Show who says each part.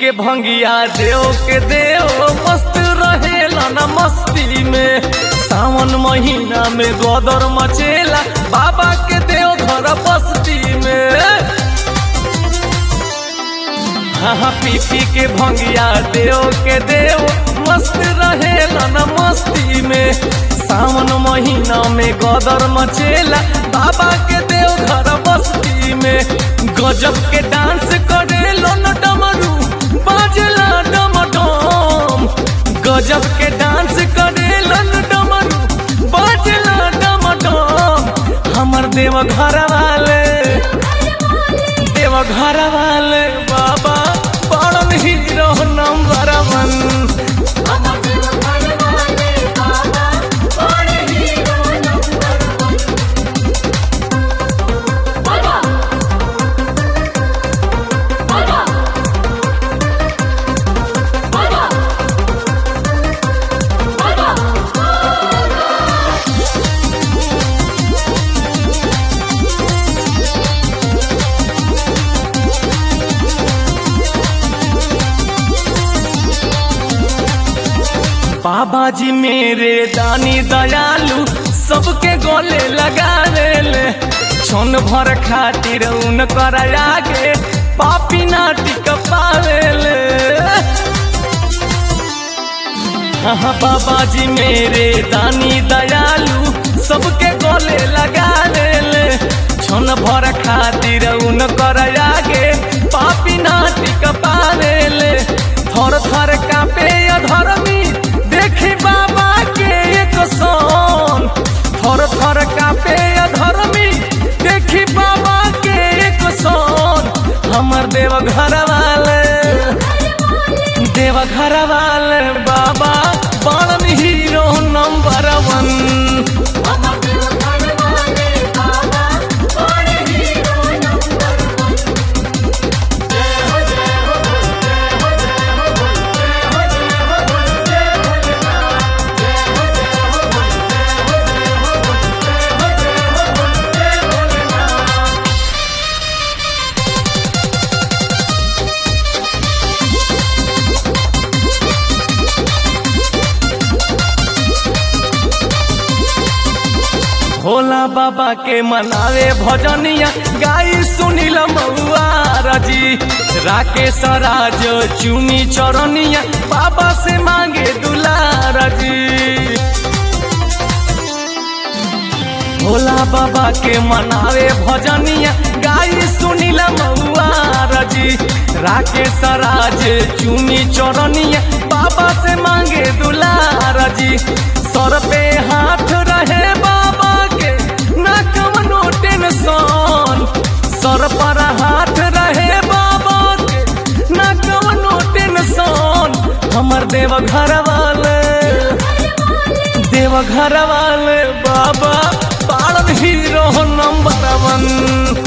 Speaker 1: के भंगिया देव के देव मस्त रहेला न मस्ती में सावन महीना में गोदर मचेला बाबा के देव घर बस्ती में हाँ पी पी के भंगिया देव के देव मस्त रहेला न मस्ती में सावन महीना में गदर मचेला बाबा के देव घर बस्ती में गजब के डांस करे न डमरू बाजला डमडम गजब के डांस करे न डमरू बाजला डमडम हमर देव घर वाले देव घर वाले बाबा बड़न हीरो नंबर वन
Speaker 2: हमर देव घर वाले बाबा बड़े हीरो नंबर वन बाबा बाबा बाबा बाबा
Speaker 1: बाबा जी मेरे दानी दयालु सबके गले लगा ले छन भर खातिर उनकर आगे पापी नाटिक पावे ले हाँ बाबा जी मेरे दानी दयालु सबके गले लगा ले छन भर खातिर उनकर आगे पापी नाटिक पावे ले थर थर कापे अधर्मी देखी बाबा के एक सन थर थर कापे अधर्मी देखी बाबा के एक सन हमर देव घर वाले देव घर वाले बाबा बड़न हीरो नंबर वन
Speaker 2: हमर देव घर वाले बाबा बड़े हीरो नंबर वन जय हो जय हो जय हो जय हो जय हो जय हो जय भोलेनाथ जय हो जय हो जय हो जय हो जय हो जय हो जय भोलेनाथ
Speaker 1: भोला बाबा के मनावे भजनिया गाई सुनील मऊआ रजी राकेश राज चुनी चरनिया बाबा से मांगे दुलार जी भोला बाबा के मनावे भजनिया गाई सुनील मऊआ रजी राकेश राज चुनी चरनिया बाबा से मांगे दुलार जी सर पे हाथ रहे बाबा के ना कवनो टेंशन सर पर हाथ रहे बाबा के ना कवनो टेंशन हमर देव घर वाले देव घर वाले बाबा पालन हीरो नंबर वन